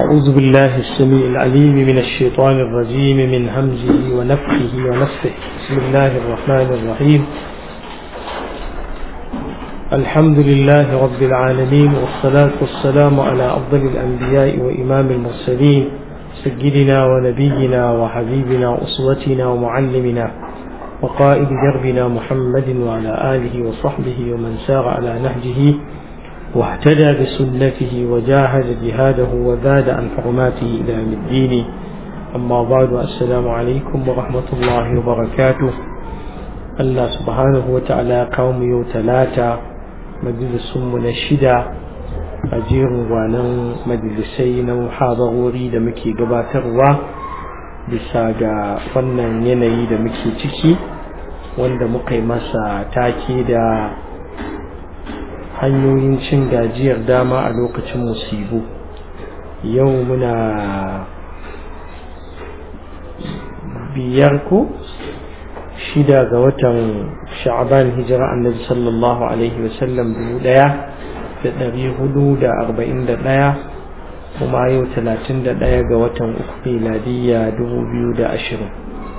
أعوذ بالله السميع العليم من الشيطان الرجيم من همزه ونفخه ونفثه بسم الله الرحمن الرحيم الحمد لله رب العالمين والصلاة والسلام على أفضل الأنبياء وإمام المرسلين سيدنا ونبينا وحبيبنا وأسوتنا ومعلمنا وقائد دربنا محمد وعلى آله وصحبه ومن سار على نهجه واهتدى بسنته وجاهد جهاده وزاد عن حرماته إلى يوم الدين أما بعد السلام عليكم ورحمة الله وبركاته الله سبحانه وتعالى قوم يو ثلاثة مجلس من الشدة أجير وانا مجلسي محاضروري دمكي قباتروا bisa ga wannan yanayi da muke ciki wanda muka yi masa take da hanyoyin cin gajiyar dama a lokacin musibu yau muna biyar ko shida ga watan sha'aban hijira annabi sallallahu alaihi wasallam dubu daya da dari hudu da arba'in da daya kuma yau talatin da daya ga watan uku miladiyya dubu biyu da ashirin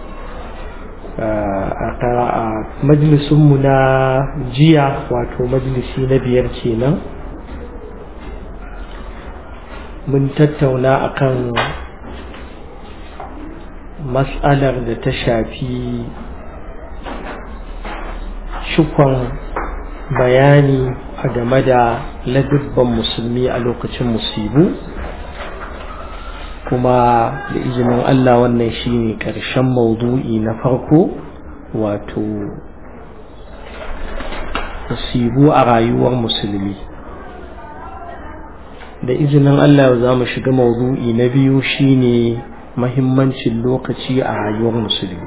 a majalisunmu na jiya wato majalisi na biyar kenan mun tattauna akan matsalar da ta shafi shukon bayani a game da ladubban musulmi a lokacin musibu kuma da izinin Allah wannan shine ƙarshen maudu'i na farko wato musibu a rayuwar musulmi da izinin Allah za mu shiga maudu'i na biyu shine mahimmancin lokaci a rayuwar musulmi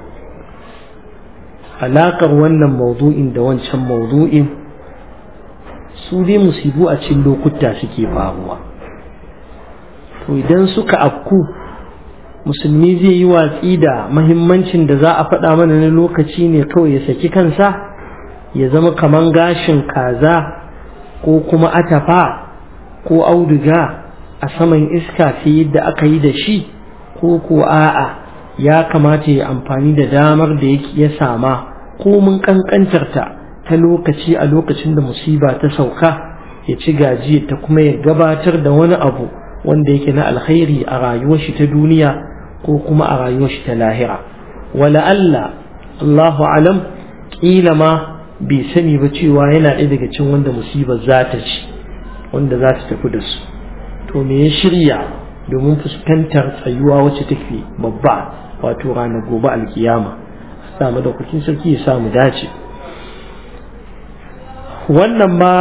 alaƙar wannan maudu'in da wancan maudu'in su dai musibu a cikin lokuta suke faruwa to idan suka afku musulmi zai yi watsi da mahimmancin da za a faɗa mana na lokaci ne kawai ya saki kansa ya zama kaman gashin kaza ko kuma atafa ko auduga a saman iska sai yadda aka yi da shi ko ko a'a ya kamata ya amfani da damar da ya sama ko mun kankantarta ta lokaci a lokacin da musiba ta sauka ya ci gajiya ta kuma ya gabatar da wani abu wanda yake na alkhairi a rayuwar shi ta duniya ko kuma a rayuwar shi ta lahira wala Allah Allahu alam kila ma bai sani ba cewa yana ɗaya daga cikin wanda musibar za ta ci wanda za ta tafi da su to me ya shirya domin fuskantar tsayuwa wacce take babba wato ranar gobe alkiyama samu da kukin sarki ya samu dace wannan ma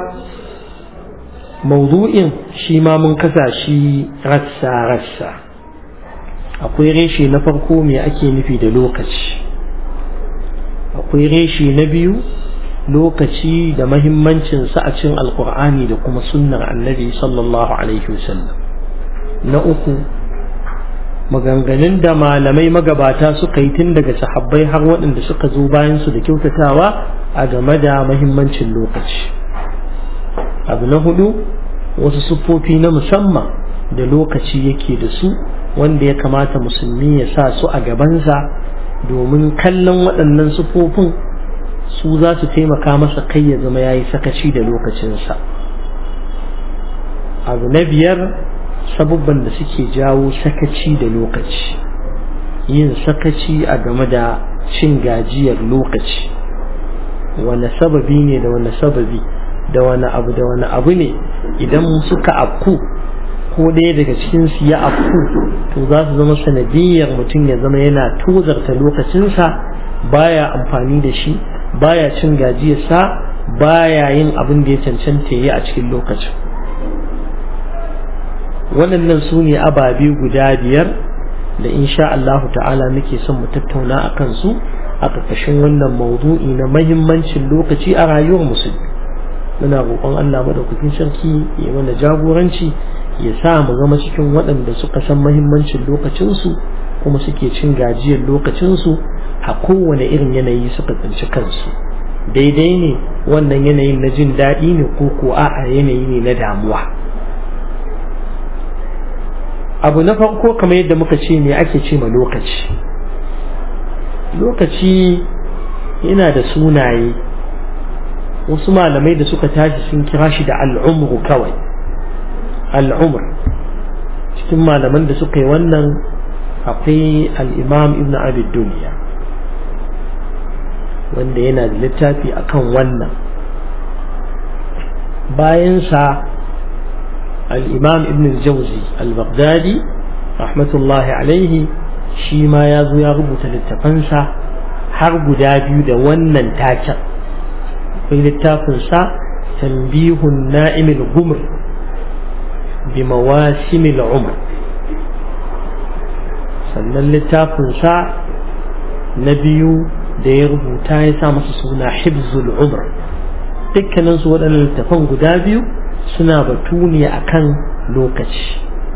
maudu'in shi ma mun kasa shi rassa-rassa akwai reshe na farko me ake nufi da lokaci akwai reshe na biyu lokaci da mahimmancinsa a cin alkur'ani da kuma sunnar annabi sallallahu alaihi wasallam na uku maganganun da malamai magabata suka yi tun daga sahabbai har waɗanda suka zo bayansu da kyautatawa a game da mahimmancin lokaci abu na hudu wasu siffofi na musamman da lokaci yake da su wanda ya kamata musulmi ya sa su a gabansa domin kallon waɗannan siffofin su za su taimaka masa kai ya zama ya yi sakaci da lokacinsa abu na biyar sabubban da suke jawo sakaci da lokaci yin sakaci a game da cin gajiyar lokaci wane sababi ne da wane sababi da wani abu da wani abu ne idan suka afku ko ɗaya daga cikin su ya afku to za su zama sanadiyar mutum ya zama yana tozarta lokacinsa baya amfani da shi baya cin gajiyarsa baya yin abin da ya cancanta yi a cikin lokacin waɗannan su ne ababe guda biyar da insha Allah ta'ala muke son mu tattauna a kansu a ƙarƙashin wannan maudu'i na mahimmancin lokaci a rayuwar musulmi muna roƙon Allah madaukakin sarki ya mana jagoranci ya sa mu zama cikin waɗanda suka san mahimmancin lokacinsu kuma suke cin gajiyar lokacinsu a kowane irin yanayi suka tsinci kansu daidai ne wannan yanayin na jin daɗi ne ko ko a yanayi ne na damuwa abu na farko kamar yadda muka ce me ake ce ma lokaci lokaci yana da sunaye wasu malamai da suka tashi sun kira shi da al'umru kawai al'umr cikin malaman da suka yi wannan akwai al'imam ibn abid duniya wanda yana da littafi akan wannan bayansa al'imam ibn jauzi al-baghdadi rahmatullahi alaihi shi ma ya zo ya rubuta littafansa har guda biyu da wannan taken akwai littafinsa tambihun na'imil gumr bi mawasimil umr sannan littafinsa na biyu da ya rubuta ya sa masa suna hibzul umr dukkanin su waɗannan littafan guda biyu suna batu ne akan lokaci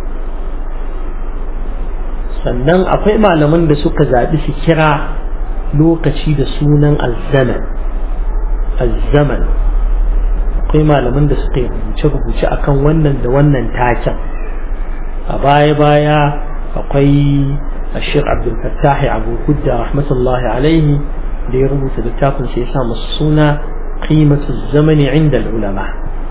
sannan akwai malaman da suka zaɓi su kira lokaci da sunan azzaman azzaman akwai malaman da suka yi rubuce-rubuce akan wannan da wannan taken a baya-baya akwai ashir abdulfattahi abu hudda rahmatullahi alaihi da ya rubuta littafin sai ya sa masu suna qimatu zamani inda ulama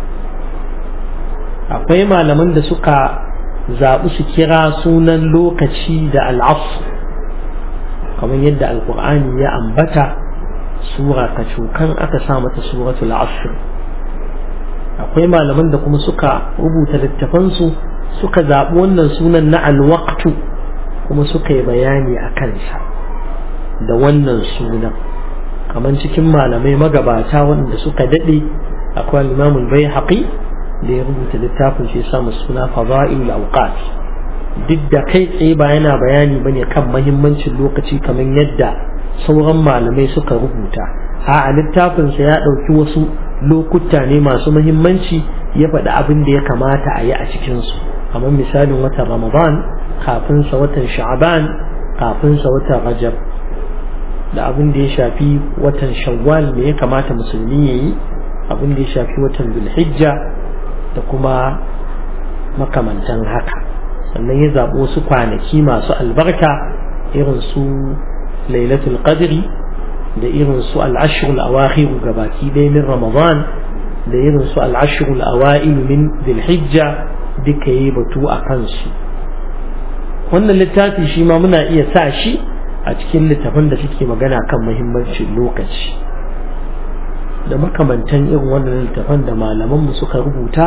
akwai malaman da suka zaɓi su kira sunan lokaci da al'asu kamar yadda alkur'ani ya ambata sura ta cokan aka sa mata suratul asr akwai malaman da kuma suka rubuta littafansu suka zaɓi wannan sunan na alwaktu kuma suka yi bayani a kansa da wannan sunan kamar cikin malamai magabata wanda suka daɗe akwai imamul bai haƙi da ya rubuta littafin shi samu suna fada'il awqat duk da kai tsaye ba yana bayani bane kan mahimmancin lokaci kamar yadda sauran malamai suka rubuta a littafin sa ya ɗauki wasu lokuta ne masu mahimmanci ya faɗi abin da ya kamata a yi a cikin su kamar misalin watan ramadan kafin sa watan sha'ban kafin sa watan rajab da abin da ya shafi watan shawwal me ya kamata musulmi ya yi abin da ya shafi watan zulhijja da kuma makamantan haka sannan ya zaɓi wasu kwanaki masu albarka irin su lailatul qadri da irin su al'ashirul awakhiru gabaki ɗaya min ramadan da irin su al'ashirul awa'il min dhilhijja duka yi batu a kansu wannan littafi shi ma muna iya sa shi a cikin littafin da suke magana kan muhimmancin lokaci da makamantan irin wannan littafan da malamanmu suka rubuta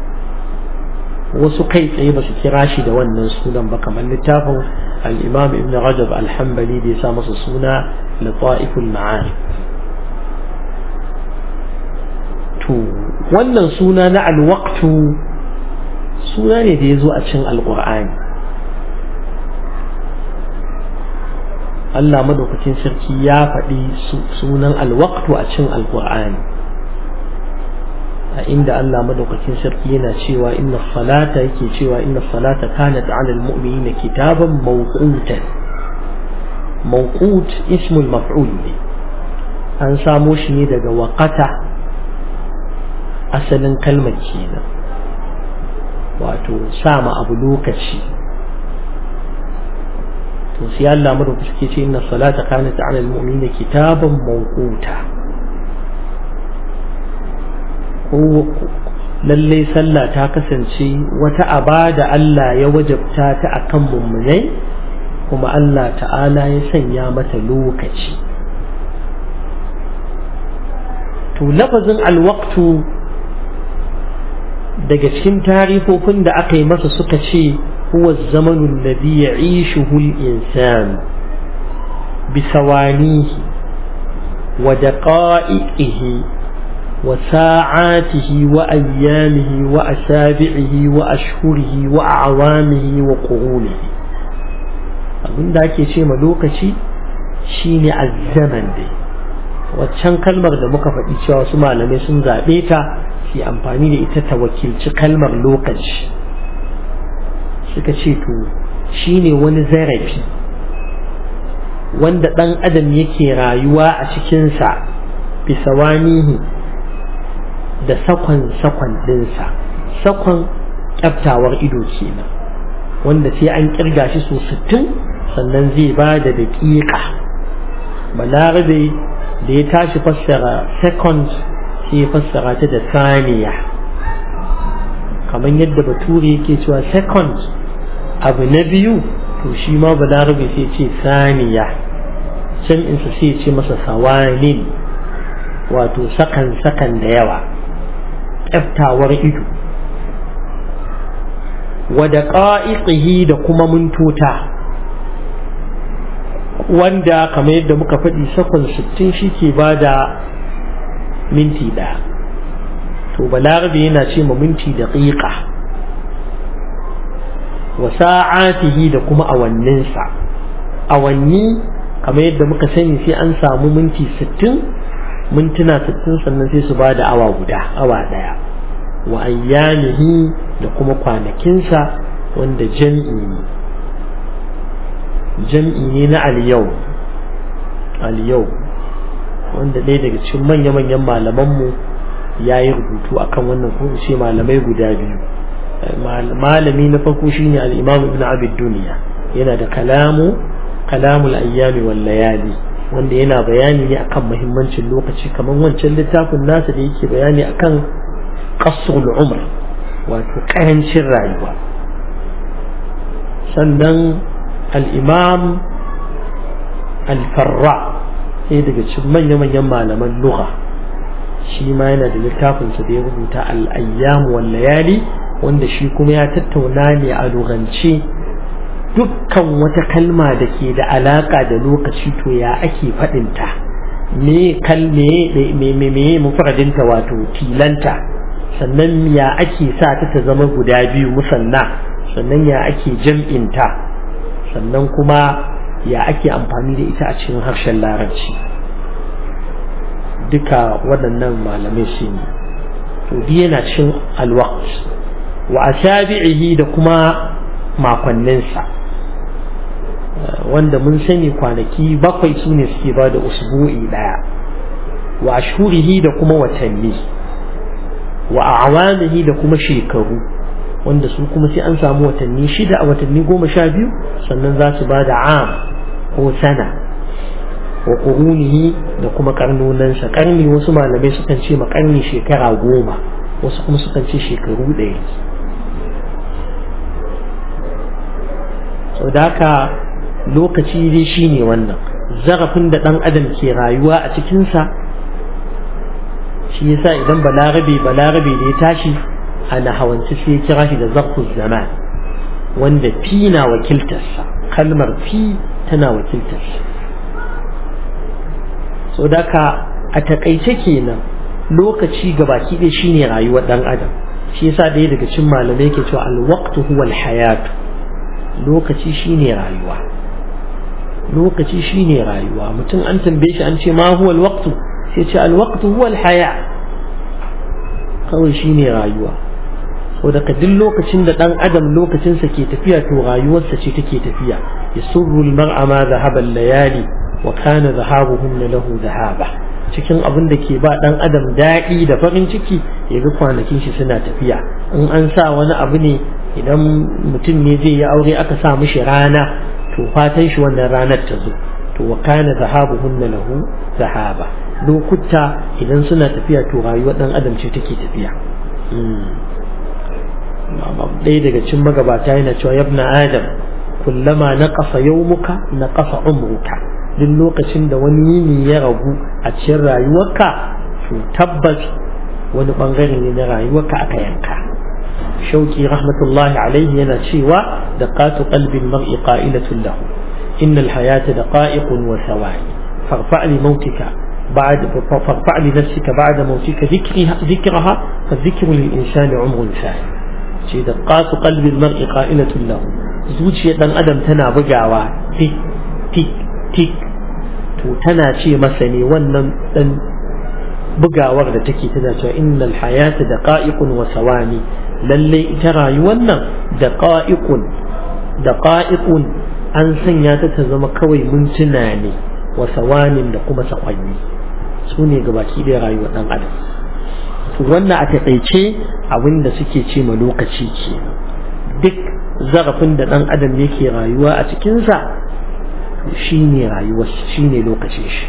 wasu kai tsaye ba su kira shi da wannan sunan ba kamar littafin al-imam ibn rajab al-hanbali da ya sa masa suna lata'iful ma'arif to wannan suna na alwaqtu suna ne da ya zo a cikin alqur'ani Allah madaukakin sarki ya faɗi sunan alwaqtu a cikin alqur'ani a inda Allah madaukakin sarki yana cewa inna salata yake cewa inna salata kanat 'ala almu'minina kitaban mawqutan mawqut ismul maf'ul ne an samo shi ne daga waqata asalin kalmar kenan wato sama abu lokaci to sai Allah madaukaki suke ce inna salata kanat 'ala almu'minina kitaban mawquta ko lalle sallah ta kasance wata aba da Allah ya wajabta ta akan mummunai kuma Allah ta'ala ya sanya mata lokaci to lafazin alwaqtu daga cikin tarifofin da aka yi masa suka ce huwa zamanun ladhi ya'ishuhu al-insan bisawanihi wa daqa'iqihi وساعاته وأيامه وأسابعه وأشهره وأعوامه وقرونه abin da ake ce ma lokaci shine azzaman dai waccan kalmar da muka faɗi cewa wasu malamai sun zaɓe ta su amfani da ita ta wakilci kalmar lokaci suka ce to shine wani zarafi wanda ɗan adam yake rayuwa a cikinsa bisawanihi da sakon-sakon ɗinsa sakon ƙyaftawar ido kenan wanda sai an kirga shi so sittin sannan zai ba da daƙiƙa balarabe da ya tashi fassara second sai ya fassara ta da saniya kamar yadda bature yake cewa second abu na biyu to shi ma balarabe sai ce saniya can insa sai ce masa sawanin wato sakan sakan da yawa ƙyaftawar ido wada ƙa'iƙihi da kuma mintota wanda kamar yadda muka faɗi sakon sittin shi ke ba da minti ɗaya to balarabe yana ce ma minti da ƙiƙa wa sa'atihi da kuma awanninsa awanni kamar yadda muka sani sai an samu minti sittin mintuna sittin sannan sai su ba da awa guda awa ɗaya wa ayyamihi da kuma kwanakinsa wanda jam'i ne jam'i ne na aliyau aliyau wanda ɗaya daga cikin manya-manyan malamanmu ya yi rubutu akan wannan ko ce malamai guda biyu malami na farko shine al-imam ibn abid duniya yana da kalamu kalamul ayyami wal layali wanda yana bayani ne akan muhimmancin lokaci kamar wancan littafin nasa da yake bayani akan qasrul umr wato karancin rayuwa sannan al-imam al-farra sai daga cikin manya-manyan malaman lugha shi ma yana da littafinsa da ya rubuta al-ayyam wal layali wanda shi kuma ya tattauna ne a lugance dukkan wata kalma da ke da alaka da lokaci to ya ake faɗinta me kalme me me me mufradinta wato tilanta sannan ya ake sa ta ta zama guda biyu musanna sannan ya ake jam'inta sannan kuma ya ake amfani da ita a cikin harshen larabci duka waɗannan malamai shi ne to yana cin alwaqt wa asabi'ihi da kuma makonninsa wanda mun sani kwanaki bakwai su ne suke ba da usbu'i daya wa ashhurihi da kuma watanni wa a'wamihi da kuma shekaru wanda su kuma sai an samu watanni shida a watanni goma sha biyu sannan za su ba da am ko sana wa qurunihi da kuma karnonansa karni wasu malamai sukan ce ma karni shekara goma wasu kuma sukan ce shekaru ɗaya sau da haka lokaci dai shine wannan zarafin da ɗan adam ke rayuwa a cikinsa shi yasa idan balarabe balarabe da ya tashi ana hawanci sai ya kira shi da zarfin zaman wanda fi na wakiltarsa kalmar fi tana wakiltarsa sau da ka a takaice kenan lokaci gabaki ɗaya shine rayuwar ɗan adam shi yasa ɗaya daga cin malamai ke cewa alwaqtu huwa alhayatu lokaci shine rayuwa lokaci shine rayuwa mutum an tambaye shi an ce ma huwa alwaqtu sai ce alwaqtu huwa alhaya kawai shine rayuwa so daga duk lokacin da dan adam lokacinsa ke tafiya to rayuwarsa ce take tafiya yasurru almar'a ma dhahaba layali wa kana dhahabuhunna lahu dhahaba cikin abin da ke ba dan adam daɗi da farin ciki ya ga kwanakin shi suna tafiya in an sa wani abu ne idan mutum ne zai yi aure aka sa mishi rana to fatan shi wannan ranar ta zo to wa kana zahabuhunna lahu zahaba lokuta idan suna tafiya to rayuwar dan adam ce take tafiya ɗaya daga cikin magabata yana cewa yabna adam kullama naqasa yawmuka naqasa umruka duk lokacin da wani yini ya ragu a cikin rayuwarka to tabbas wani bangare ne na rayuwarka aka yanka shauki rahmatullahi alaihi yana cewa da qatu qalbin mar'i qa'ilatun lahu innal hayata daqa'iqun wa thawani farfa li mautika بعد فارفع لنفسك بعد موتك ذكرها ذكرها فالذكر للإنسان عمر ثاني شيء دقات قلب المرء قائلة له زوجي دان أدم تنا بقعوا تك تك تك to tana ce masa ne wannan dan bugawar da take tana cewa innal hayata daqa'iqun wa sawani lalle ita rayuwar nan daqa'iqun daqa'iqun an sanya ta ta zama kawai mintuna ne wa sawanin da kuma sakwanni su ne gabaki da rayuwar dan adam to wannan a taƙaice abin da suke ce ma lokaci ke duk zarafin da ɗan adam yake rayuwa a cikinsa shi ne rayuwar shi ne lokacin shi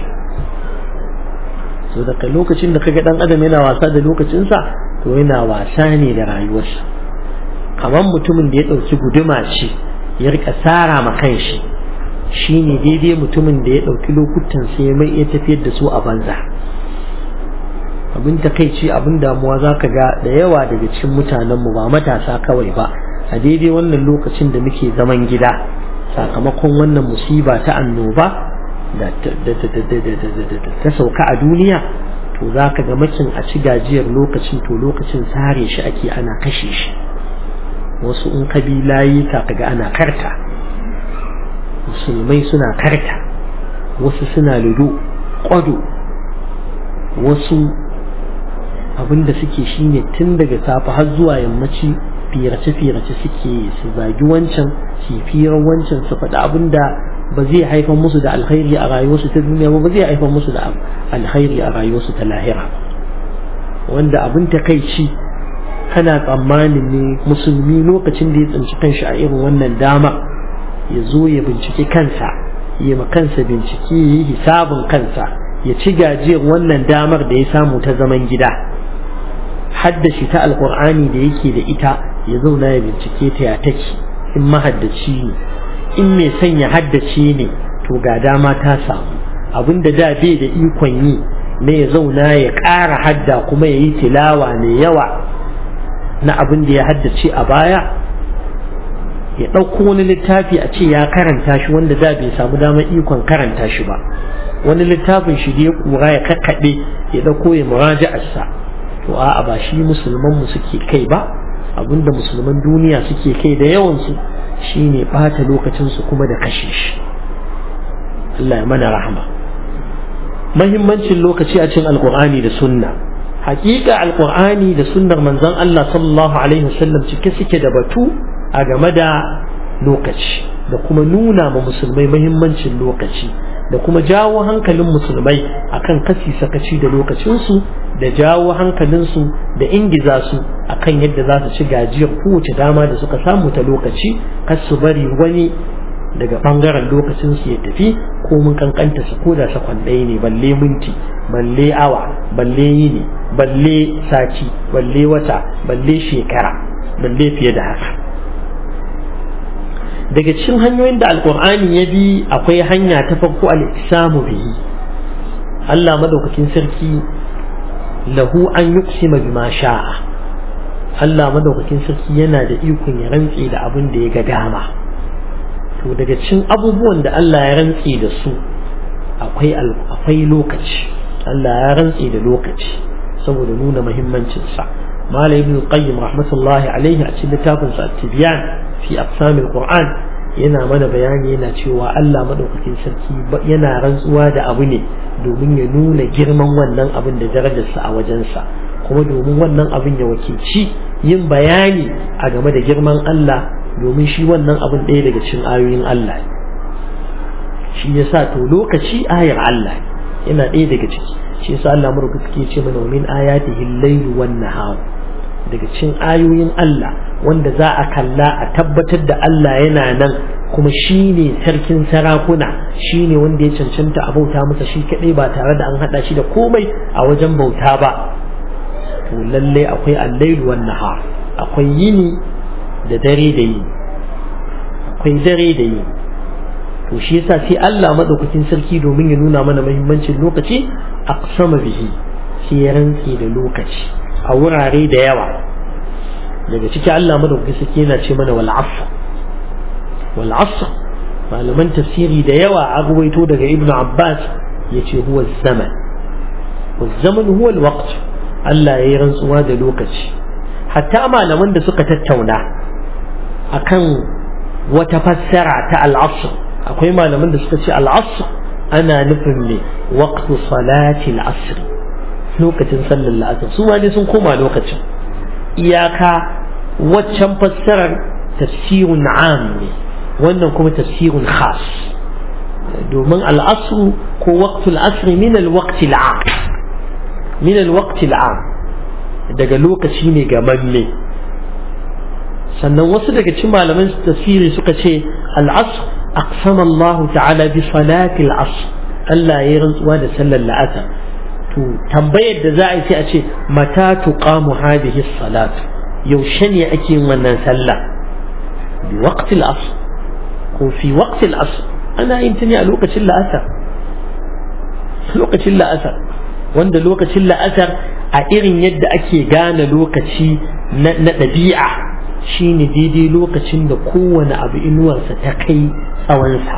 so daga lokacin da kaga ɗan adam yana wasa da lokacinsa to yana wasa ne da rayuwarsa kamar mutumin da ya ɗauki guduma ce ya rika tsara ma kanshi shi ne daidai mutumin da ya ɗauki lokutan sai mai iya tafiyar da su a banza abin takaici abin damuwa za ka ga da yawa daga cikin mutanenmu ba matasa kawai ba a daidai wannan lokacin da muke zaman gida sakamakon wannan musiba ta annoba da ta sauka a duniya to za ka ga makin a ci gajiyar lokacin to lokacin sare shi ake ana kashe shi wasu in kabilayi ka ga ana karta musulmai suna karta wasu suna ludo kwado wasu abinda suke shine tun daga safe har zuwa yammaci firace-firace suke su zagi wancan su firar wancan su faɗi abinda ba zai haifar musu da alkhairi a rayuwarsu ta duniya ba ba zai haifar musu da alkhairi a rayuwarsu ta lahira wanda abin takaici kana tsammanin ne musulmi lokacin da ya tsinci kanshi a irin wannan dama ya zo ya binciki kansa ya ma kansa bincike ya yi hisabin kansa ya ci gajiyar wannan damar da ya samu ta zaman gida haddashi ta alkur'ani da yake da ita ya zauna ya bincike ta ya take in mahaddaci ne in mai son ya haddace ne to ga dama ta samu abinda da bai da ikon yi na ya zauna ya ƙara hadda kuma ya yi tilawa mai yawa na abin da ya haddace a baya ya ɗauko wani littafi a ce ya karanta shi wanda da bai samu damar ikon karanta shi ba wani littafin shi da ya kura ya kakkaɓe ya ɗauko ya muraja'arsa to a'a ba shi musulman mu suke kai ba abinda musulman duniya suke kai da yawansu shine ɓata lokacinsu kuma da kashe shi Allah ya mana rahama mahimmancin lokaci a cikin alkur'ani da sunna hakika alkur'ani da sunnar manzon Allah sallallahu alaihi wasallam cike suke da batu a game da lokaci da kuma nuna ma musulmai mahimmancin lokaci da kuma jawo hankalin musulmai akan kasi sakaci da lokacinsu da jawo hankalinsu da ingiza su akan yadda za su ci gajiyar kowace dama da suka samu ta lokaci kar su bari wani daga bangaren lokacinsu ya tafi ko mun kankanta su ko da sakon ɗaya ne balle minti balle awa balle yini balle sati balle wata balle shekara balle fiye da haka daga cikin hanyoyin da alkur'ani ya bi akwai hanya ta farko al-islamu bihi Allah madaukakin sarki lahu an yuqsima bima sha'a Allah madaukakin sarki yana da ikon ya rantse da abin da ya ga dama to daga cikin abubuwan da Allah ya rantse da su akwai akwai lokaci Allah ya rantse da lokaci saboda nuna muhimmancin sa Malam Ibn Qayyim rahmatullahi alaihi a cikin littafin sa Tibyan fi aqsamil Qur'an yana mana bayani yana cewa Allah madaukakin sarki yana rantsuwa da abu ne domin ya nuna girman wannan abin da darajarsa a wajensa kuma domin wannan abin ya wakilci yin bayani a game da girman Allah domin shi wannan abin ɗaya daga cikin ayoyin Allah shi yasa to lokaci ayar Allah yana ɗaya daga ciki shi yasa Allah murka suke ce mana min ayatihi al-layl wan nahar daga cikin ayoyin Allah wanda za a kalla a tabbatar da Allah yana nan kuma shi ne sarkin sarakuna shi ne wanda ya cancanta a bauta masa shi kaɗai ba tare da an haɗa shi da komai a wajen bauta ba to lallai akwai allailu wan nahar akwai yini da dare da yini akwai dare da yini to shi yasa sai Allah madaukakin sarki domin ya nuna mana muhimmancin lokaci aqsama bihi sai ya rantsi da lokaci a wurare da yawa daga ciki Allah madaukakin sarki yana ce mana wal asr wal asr malaman tafsiri da yawa a ruwaito daga ibnu abbas yace huwa zaman wal zaman huwa al waqt Allah yayi rantsuwa da lokaci hatta malaman da suka tattauna akan wata fassara ta al asr akwai malaman da suka ce al asr ana nufin ne waqtu salati al asr lokacin sallar la'asar su ma dai sun koma lokacin iyaka waccan fassarar tafsirun am ne wannan kuma tafsirun khas domin al'asru ko waqtul asri min al-waqti al-am min al-waqti al-am daga lokaci ne gamanne sannan wasu daga cikin malaman tafsiri suka ce al'asr aqsama Allah ta'ala bi salati al'asr Allah ya rantsuwa da sallar la'asar to tambayar da za a yi sai a ce mata tuqamu hadhihi salatu yaushe ne ake yin wannan sallah bi waqti al'asr ko fi waqti al'asr ana yin ta ne a lokacin la'asar lokacin la'asar wanda lokacin la'asar a irin yadda ake gane lokaci na ɗabi'a shine daidai lokacin da kowane abu inuwarsa ta kai tsawonsa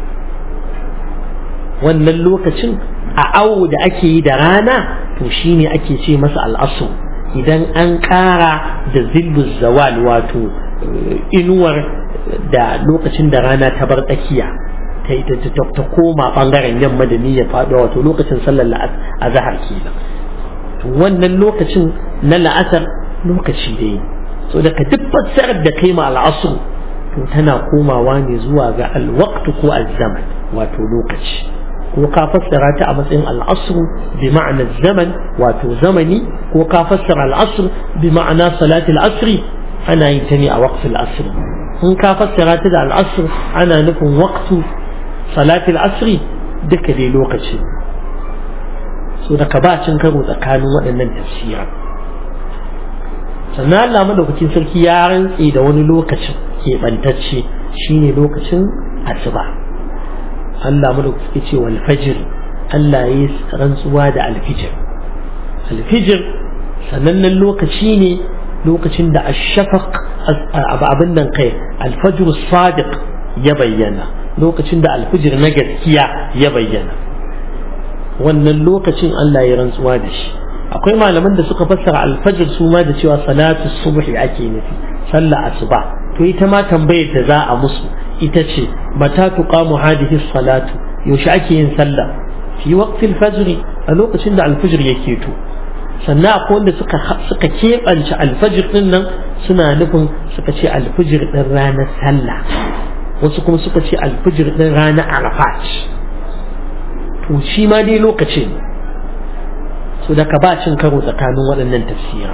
wannan lokacin a awo da ake yi da rana to shine ake ce masa al'asu idan an ƙara da zillu zawal wato inuwar da lokacin da rana ta bar tsakiya ta ita ta koma bangaren yamma da niyyar faɗuwa wato lokacin sallar azhar kenan to wannan lokacin na la'asar lokaci dai so daga duk fassarar da kai ma al'asr to tana komawa ne zuwa ga alwaqt ko azzaman wato lokaci ko ka fassara ta a matsayin al'asr bi ma'ana zaman wato zamani ko ka fassara al'asr bi ma'ana salatul asri ana yin ta ne a waqtul asr in ka fassara ta da al'asr ana nufin waqtu salatul asri duka dai lokaci so daga ba cin karo tsakanin waɗannan tafsira sannan Allah madaukakin sarki ya rantse da wani lokacin keɓantacce shine lokacin asuba Allah madaukakin ce wal fajr Allah ya yi rantsuwa da alfijir alfijir sanannen lokaci ne lokacin da ashafaq abin nan kai alfajr sadiq ya bayyana lokacin da alfijir na gaskiya ya bayyana wannan lokacin Allah ya rantsuwa da shi akwai malaman da suka fassara alfajir su ma da cewa salatu subhi ake nufi sallah asuba to ita ma tambayar da za a musu ita ce mata tuqamu hadhihi salatu yaushe ake yin sallah fi waqtil fajr a lokacin da alfajir yake to sannan akwai wanda suka suka keɓance alfajir din nan suna nufin suka ce alfajir din ranar sallah wasu kuma suka ce alfijir ɗin rana arafat to shi ma dai lokacin so daga ba cin karo tsakanin waɗannan tafsira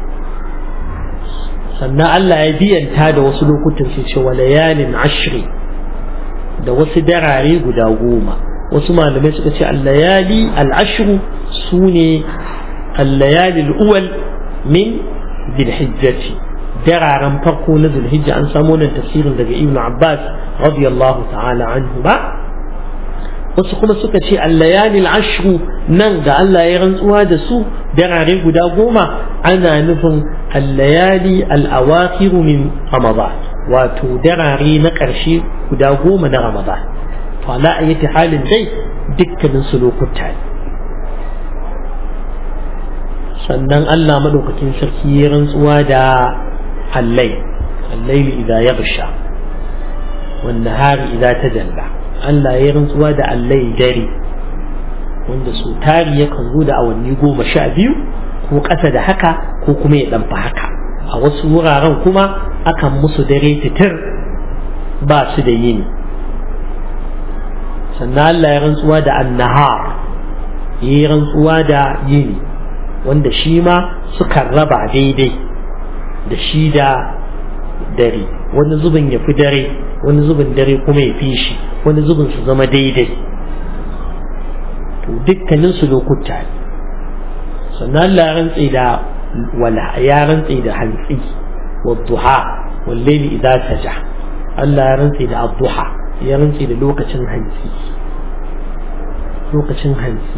sannan Allah ya biyanta da wasu lokutan sai ce wa layalin ashri da wasu darare guda goma wasu malamai suka ce al-layali al-ashru sune al-layali al-uwal min dhil-hijjati dararen farko na zulhijja an samu nan tafsirin daga ibn abbas radiyallahu ta'ala anhu ba wasu kuma suka ce allayali ashru nan da Allah ya rantsuwa da su darare guda goma ana nufin allayali al'awakiru min ramadan wato darare na ƙarshe guda goma na ramadan to ala ayyati halin dai dukkanin su lokuta ne sannan Allah madaukakin sarki ya rantsuwa da الليل الليل إذا يغشى والنهار إذا تجلى Allah ya rantsuwa da allai dare wanda su tari yakan zo da awanni goma sha biyu ko ƙasa da haka ko kuma ya ɗanfa haka a wasu wuraren kuma akan musu dare titir ba su da yini sannan Allah ya rantsuwa da annahar ya yi rantsuwa da yini wanda shi ma sukan raba daidai da shi da dare wani zubin ya fi dare wani zubin dare kuma ya fi shi wani zubin su zama daidai to dukkanin su lokuta ne sannan Allah ya rantse da wala ya rantse da hantsi wa duha wallahi idza saja Allah ya rantse da adduha ya rantse da lokacin hantsi lokacin hantsi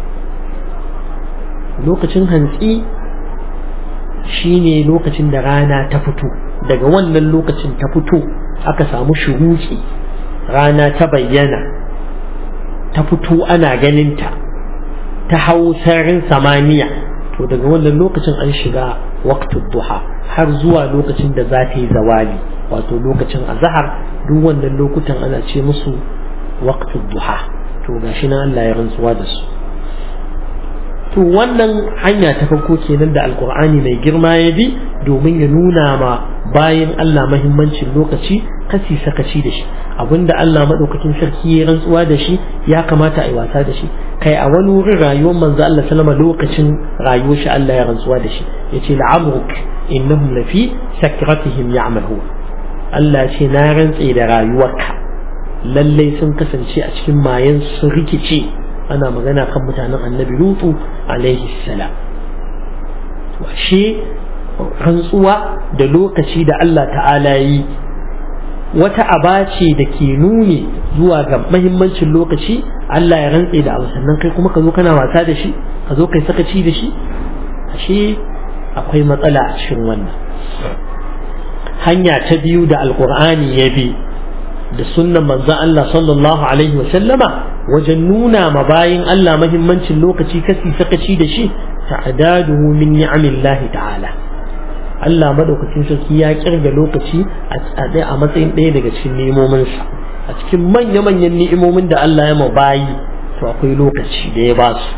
lokacin hantsi shine lokacin da rana ta fito daga wannan lokacin ta fito aka samu shuruki rana ta bayyana ta fito ana ganinta ta hau sararin samaniya to daga wannan lokacin an shiga waqtul duha har zuwa lokacin da za ta yi zawali wato lokacin azhar duk wannan lokutan ana ce musu waqtul duha to gashi nan Allah ya rantsuwa da su to wannan hanya ta farko kenan da alkur'ani mai girma ya bi domin ya nuna ma bayan Allah mahimmancin lokaci kasi sakaci da shi abinda Allah madaukakin sarki ya rantsuwa da shi ya kamata a yi wasa da shi kai a wani wurin rayuwar manzo Allah sallama lokacin rayuwar shi Allah ya rantsuwa da shi yace la'amruk innahum lafi sakratihim ya'mahu Allah ce na rantse da rayuwarka lallai sun kasance a cikin mayan sun rikice ana magana kan mutanen annabi lutu alaihi salam to ashe rantsuwa da lokaci da Allah ta'ala yi wata aba ce da ke nuni zuwa ga mahimmancin lokaci Allah ya rantse da abu sannan kai kuma ka zo kana wasa da shi ka zo kai sakaci da shi ashe akwai matsala a cikin wannan hanya ta biyu da alkur'ani ya bi da sunnan manzon Allah sallallahu alaihi wa sallama wajen nuna ma bayin Allah mahimmancin lokaci kasi sakaci da shi ta'adaduhu min ni'amillahi ta'ala Allah madaukakin sarki ya kirga lokaci a matsayin ɗaya daga cikin ni'imominsa a cikin manya-manyan ni'imomin da Allah ya bayi to akwai lokaci da ya ba su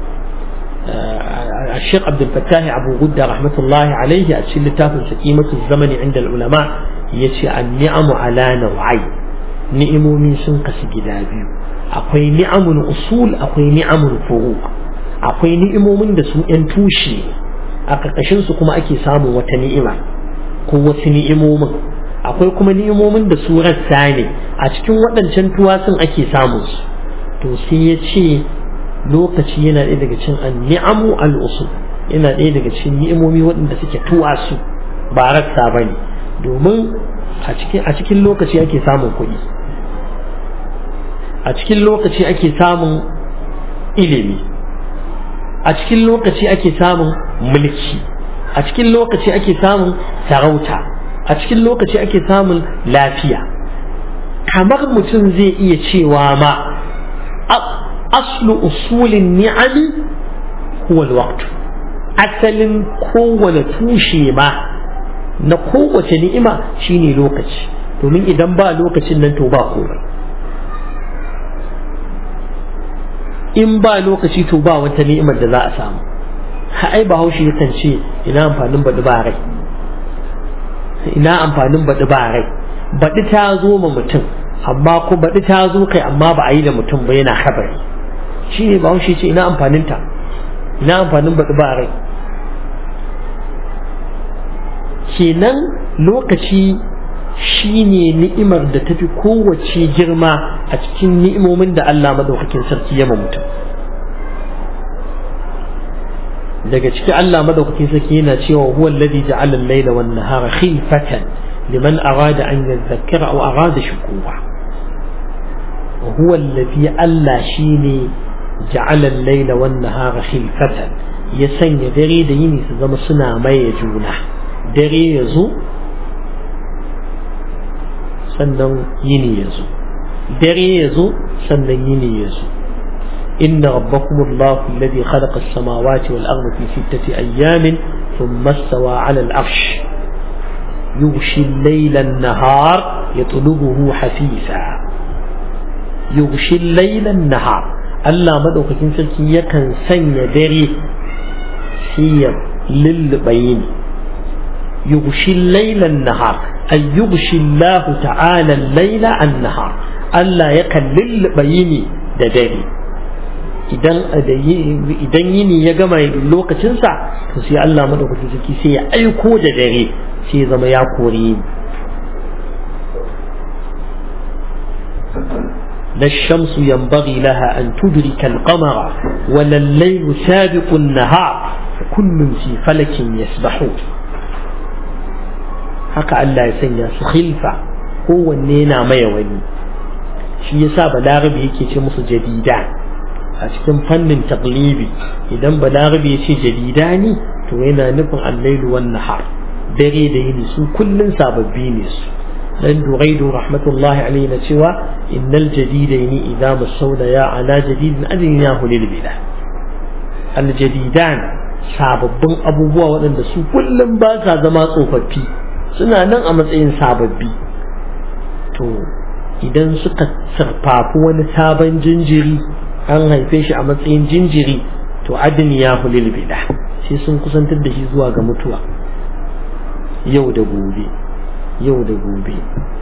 الشيخ عبد الفتاح أبو غدة رحمة الله عليه أتشل لتافن سكيمة الزمن عند العلماء يتي النعم على نوعين ni'imomi sun kasu gida biyu akwai ni'amul usul akwai ni'amul furu akwai ni'imomin da su yan tushe a ƙarƙashin su kuma ake samun wata ni'ima ko wasu ni'imomin akwai kuma ni'imomin da su rassa ne a cikin waɗancan tuwasun ake samun su to sai ya ce lokaci yana ɗaya daga cikin an ni'amu al usul yana ɗaya daga cikin ni'imomi waɗanda suke tuwasu ba rassa ba ne domin a cikin lokaci ake samun kuɗi a cikin lokaci ake samun ilimi a cikin lokaci ake samun mulki a cikin lokaci ake samun sarauta a cikin lokaci ake samun lafiya kamar mutum zai iya cewa ma aslu usulin ni'ami huwa alwaqt asalin kowane tushe ma na kowace ni'ima shine lokaci domin idan ba lokacin nan to ba komai in ba lokaci to ba wata ni'imar da za a samu ai ba haushi yakan ce ina amfanin baɗi ba rai ina amfanin baɗi ba rai baɗi ta zo ma mutum amma ko baɗi ta zo kai amma ba a yi da mutum ba yana habari shi ne ba haushi ce ina amfanin ta ina amfanin baɗi ba rai kenan lokaci shi ne ni'imar da tafi kowace girma a cikin ni'imomin da Allah madaukakin sarki ya mutum daga ciki Allah madaukakin sarki yana cewa huwa alladhi ja'ala al-layla wan nahara khilfatan liman arada an yadhakkara aw arada shukura huwa alladhi Allah shine ja'ala al-layla wan nahara khilfatan ya sanya dare da yini su zama suna maye juna dare ya zo sannan yini ya zo dare ya zo sannan yini ya zo إن ربكم الله الذي خلق السماوات والأرض في ستة أيام ثم استوى على العرش يغشي الليل النهار يطلبه حثيثا يغشي الليل النهار ألا مدوك كنسلك يكن سن دري سير للبين يغشي الليل النهار أي يغشي الله تعالى الليل النهار ألا يكن للبين دري idan idan yini ya gama lokacinsa to sai Allah madaukakin sarki sai ya aiko da dare sai ya zama ya kore ni لا الشمس ينبغي لها أن تدرك القمر ولا الليل سابق النهار كل في فلك يسبحون haka Allah ya sanya su khilfa kowanne na maye wani shi yasa balarabe yake ce musu jadida a cikin fannin taglibi idan balarabe ya ce jadida ne to yana nufin allailu wan nahar dare da yini su kullun sababbi ne su dan duraidu rahmatullahi alaihi na cewa innal jadidaini idza masawda ya ala jadidin adin ya hulil bila al jadidan sababbin abubuwa waɗanda su kullum ba sa zama tsofaffi suna nan a matsayin sababbi to idan suka sarfafi wani sabon jinjiri an haife shi a matsayin jinjiri to to adniyahu lil bid'ah sai sun kusantar da shi zuwa ga mutuwa yau da gobe yau da gobe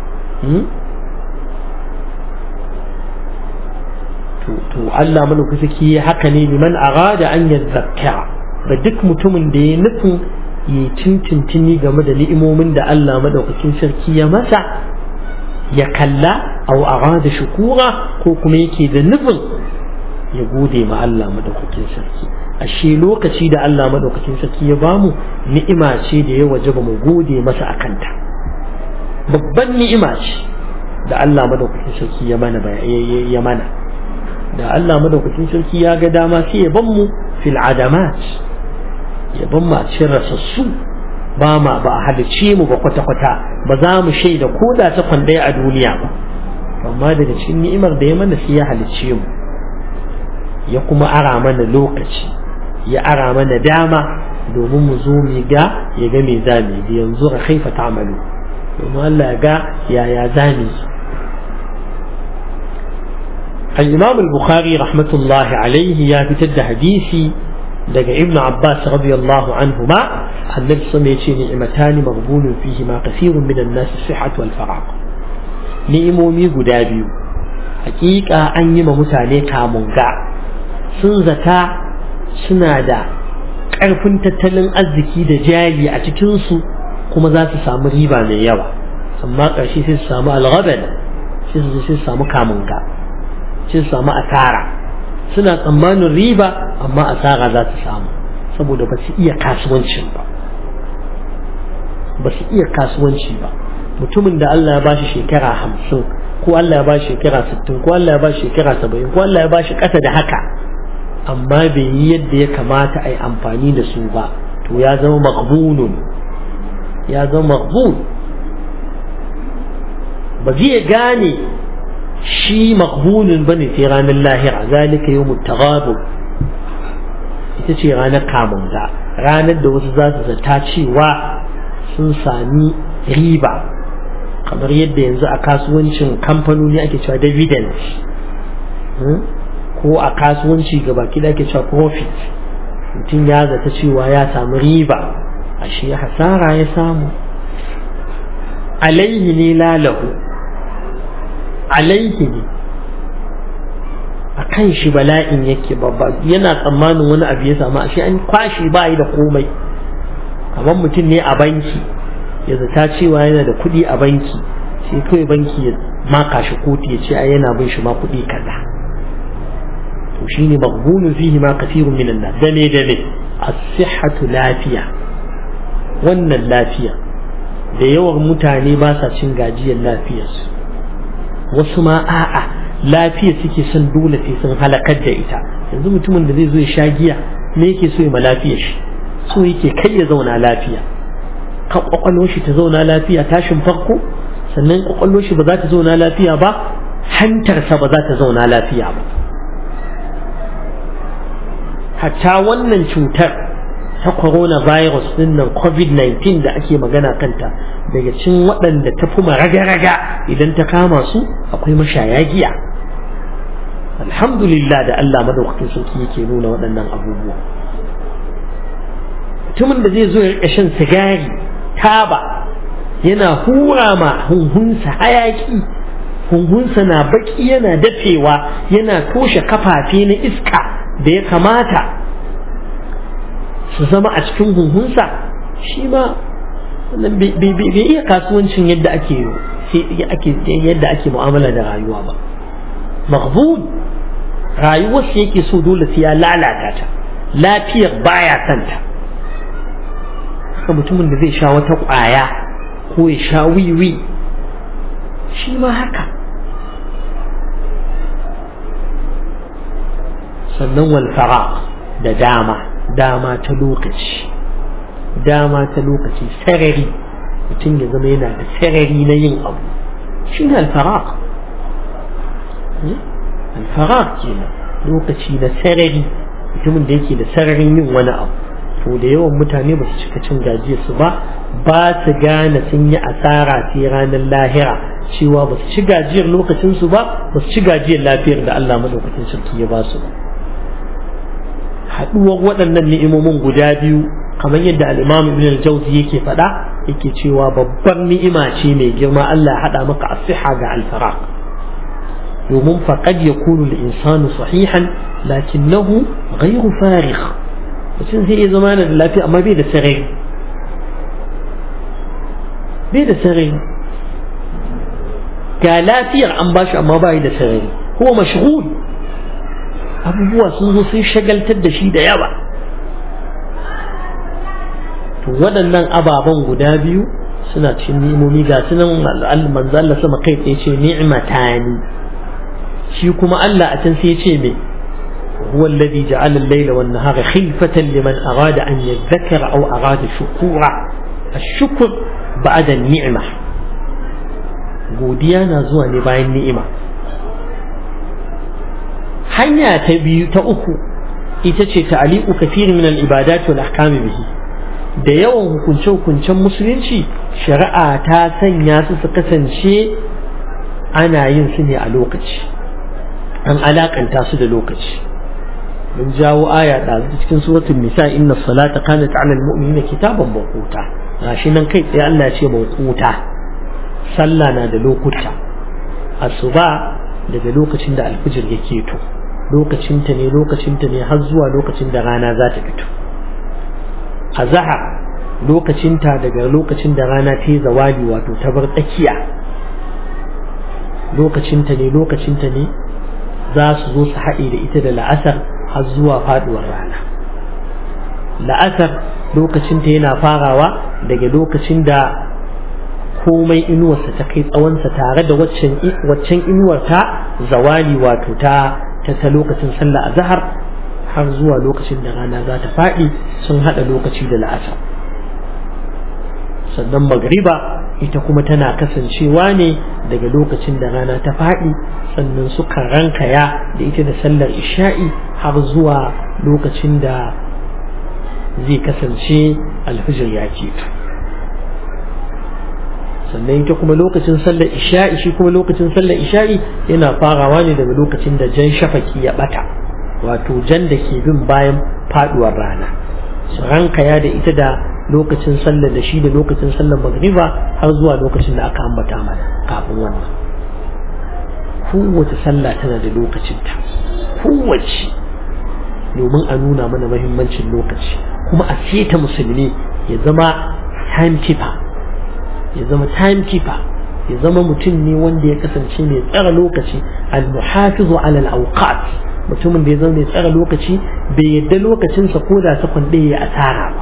to Allah malaukaki haka ne liman arada an yadhakkara da duk mutumin da ya nufin ya tintintini game da ni'imomin da Allah madaukakin sarki ya masa ya kalla aw arada shukura ko kuma yake da nufin ya gode ma Allah madaukakin sarki ashe lokaci da Allah madaukakin sarki ya bamu ni'ima ce da ya wajaba mu gode masa akanta babban ni'ima ce da Allah madaukakin sarki ya mana ya mana da Allah madaukakin sarki ya ga dama sai ya ban mu fil adamat ya ban mu a cikin rasassu ba ma ba a halice mu ba kwata kwata ba za mu shaida ko da ta kwandaya a duniya ba amma daga cikin ni'imar da ya mana sai ya halice mu ya kuma ara mana lokaci ya ara mana dama domin mu zo mu ga ya ga me za mu yi yanzu ga kaifa ta'malu domin Allah ya ga yaya za mu yi الإمام البخاري رحمة الله عليه يا بتد حديثي دقى ابن عباس رضي الله عنهما أن نفس نعمتان مغبون فيهما كثير من الناس الصحة والفراغ نعمومي قدابيو حقيقة أن يما متاني كامونغا سنزتا سنادا ƙarfin tattalin arziki da jari a cikinsu kuma za su samu riba mai yawa amma ƙarshe sai su samu alghaban sai su samu kamunga sun samu asara suna tsammanin riba amma asara za su samu saboda ba su iya kasuwancin ba ba su iya kasuwanci ba mutumin da Allah ya bashi shekara hamsin ko Allah ya bashi shekara sittin ko Allah ya bashi shekara saba'in ko Allah ya bashi ƙasa da haka amma bai yi yadda ya kamata a yi amfani da su ba to ya zama maqbunun ya zama maqbun ba zai gane shi maqbulun bane sai ranar lahira zalika yawmut taghabun ita ce ranar kamunga ranar da wasu za su zata cewa sun sami riba kamar yadda yanzu a kasuwancin kamfanoni ake cewa dividend ko a kasuwanci gaba kida ake cewa profit mutum ya zata cewa ya samu riba ashe hasara ya samu alaihi ne lalahu alaihi ne a kan shi bala'in yake babba yana tsammanin wani abu ya samu ashe an kwashi ba yi da komai kamar mutum ne a banki ya zata cewa yana da kuɗi a banki sai kawai banki ya maka shi kotu ya ce a yana bin shi ma kuɗi kaza to shine maghbunun fihi ma kathirun minan nas dame dame as-sihhatu lafiya wannan lafiya da yawan mutane ba sa cin gajiyar lafiyarsu wasu ma a'a lafiya suke son dole sai sun halakar da ita yanzu mutumin da zai zo ya sha giya me yake so ya ma lafiya shi so yake kai ya zauna lafiya kan kwakwalwar shi ta zauna lafiya tashin farko sannan kwakwalwar shi ba za ta zauna lafiya ba hantarsa ba za ta zauna lafiya ba hatta wannan cutar ta coronavirus din nan covid-19 da ake magana kanta daga cin waɗanda ta fi raga-raga idan ta kama su akwai mashaya giya alhamdulillah da Allah madaukakin sarki yake nuna waɗannan abubuwa mutumin da zai zo ya shan sigari taba yana hura ma hunhunsa hayaki hunhunsa na baki yana dafewa yana toshe kafafe na iska da ya kamata su zama a cikin hunhunsa shi ma bai iya kasuwancin yadda ake yadda ake mu'amala da rayuwa ba maghbun rayuwarsa yake so dole sai ya lalata ta lafiyar baya santa haka mutumin da zai sha wata ƙwaya ko ya sha wiwi shi ma haka sannan walfara da dama dama ta lokaci dama ta lokaci sarari mutum ya zama yana da sarari na yin abu shi ne alfarak alfarak kenan lokaci na sarari mutumin da yake da sararin yin wani abu to da yawan mutane ba su cika cin gajiya su ba ba su gane sun yi asara sai ranar lahira cewa ba su ci gajiyar lokacinsu ba ba su ci gajiyar lafiyar da Allah madaukakin sarki ya ba su ba haɗuwar waɗannan ni'imomin guda biyu kamar yadda al-imam ibn al-jawzi yake faɗa yake cewa babbar ni'ima ce mai girma Allah ya haɗa maka asiha ga al-faraq domin faqad yakunu al-insanu sahihan lakinnahu ghayru farigh mutum zai iya zama da lafiya amma bai da sarai bai da sarai ga lafiyar an bashi amma bai da sarai ko mashghul abubuwa sun zo sun shagaltar da shi da yawa to waɗannan ababen guda biyu suna cikin ni'imomi ga sunan manzo Allah sama kai tsaye ce ni'matani shi kuma Allah a can sai ya ce me هو الذي جعل الليل والنهار خلفة لمن أراد أن يذكر أو أراد شكورا الشكر بعد النعمة godiya na zuwa ne bayan ni'ima hanya ta biyu ta uku ita ce ta'aliqu kathir min al-ibadat wal ahkam bihi da yawan hukunce hukuncen musulunci shari'a ta sanya su su kasance ana yin su ne a lokaci an alakanta su da lokaci mun jawo aya da cikin suratul nisa inna salata kanat 'ala al-mu'minina kitaban mawquta gashi nan kai tsaye Allah ya ce mawquta sallah na da lokuta asuba daga lokacin da alfijir yake to lokacinta ne lokacinta ne har zuwa lokacin da rana za ta fito azhar lokacinta daga lokacin da rana ta yi zawali wato ta bar tsakiya lokacinta ne lokacinta ne za su zo su haɗe da ita da la'asar har zuwa faɗuwar rana la'asar lokacinta yana farawa daga lokacin da komai inuwarsa ta kai tsawonsa tare da waccan inuwar ta zawali wato ta ta lokacin sallah a zahar har zuwa lokacin da rana za ta faɗi sun haɗa lokaci da la'asar sannan magriba ita kuma tana kasancewa ne daga lokacin da rana ta faɗi sannan suka rankaya da ita da sallar isha'i har zuwa lokacin da zai kasance alfijir ya keto sannan ita kuma lokacin sallar isha'i shi kuma lokacin sallar isha'i yana farawa ne daga lokacin da jan shafaki ya bata wato jan da ke bin bayan faduwar rana su rankaya da ita da lokacin sallar da shi da lokacin sallar magriba har zuwa lokacin da aka ambata mana kafin wannan kowace sallah tana da lokacinta kowace domin a nuna mana mahimmancin lokaci kuma a seta musulmi ya zama timekeeper ya zama timekeeper ya zama mutum ne wanda ya kasance mai tsara lokaci al-muhafizu ala al-awqat mutumin da ya zama mai tsara lokaci bai yadda lokacinsa ko da sakon ɗaya ya asara ba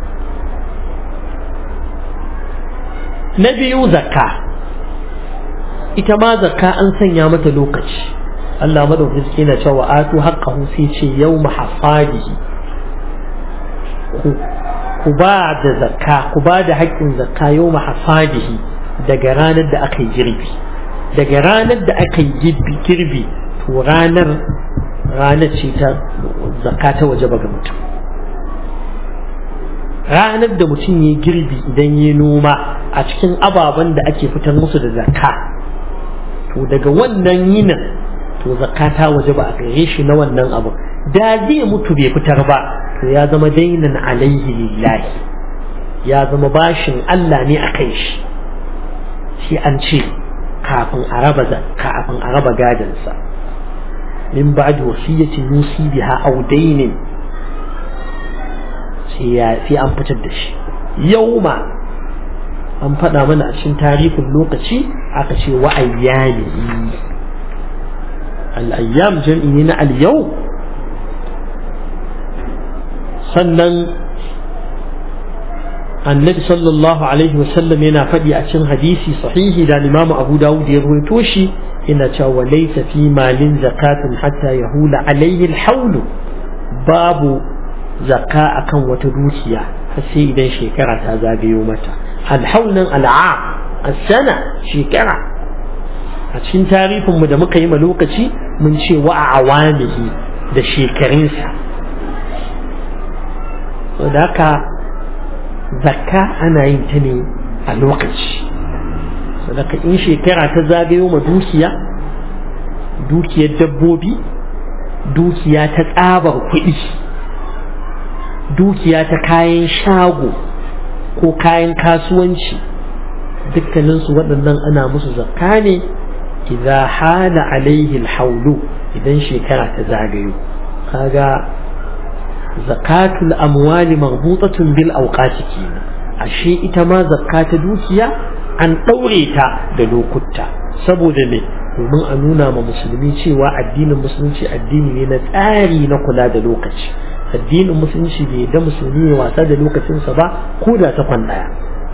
na biyu zakka ita ma zakka an sanya mata lokaci Allah madaukaki yana cewa atu haqqahu sai ce yawma hasadihi ku ba da zakka ku ba da haƙƙin zakka yau mahasadihi daga ranar da aka yi girbi daga ranar da aka yi girbi to ranar ranar ce ta zakka ta waje ga mutum ranar da mutum ya girbi idan ya noma a cikin ababen da ake fitar musu da zakka to daga wannan yinin to zakka ta waje ba a gare shi na wannan abu da zai mutu bai fitar ba to ya zama dainan alaihi lillahi ya zama bashin Allah ne a kai shi shi an ce kafin a raba kafin a raba gadansa min ba'd wasiyatin yusi biha aw dainin sai ya sai an fitar da shi yauma an faɗa mana a cikin tarihin lokaci aka ce wa ayyami al-ayyam jam'i ne na al-yawm sannan annabi sallallahu alaihi wasallam yana faɗi a cikin hadisi sahihi da limamu abu dawud ya ruwaito shi yana cewa laysa fi malin zakatun hatta yahula alaihi alhawlu babu zakka akan wata dukiya har sai idan shekara ta zagayo mata alhawl nan al'am as-sana shekara a cikin tarihin mu da muka yi ma lokaci mun ce wa awamihi da shekarunsa da haka zakka ana yin ta ne a lokaci sadaka in shekara ta zagayo ma dukiya dukiyar dabbobi dukiya ta tsabar kuɗi dukiya ta kayan shago ko kayan kasuwanci dukkaninsu waɗannan ana musu zakka ne idza hala alaihi alhawlu idan shekara ta zagayo kaga zakatul amwali marbutatun bil awqati kenan ashe ita ma zakka ta dukiya an ɗaure ta da lokuta saboda me domin a nuna ma musulmi cewa addinin musulunci addini ne na tsari na kula da lokaci addinin musulunci bai da musulmi ya wasa da lokacinsa ba ko da ta ɗaya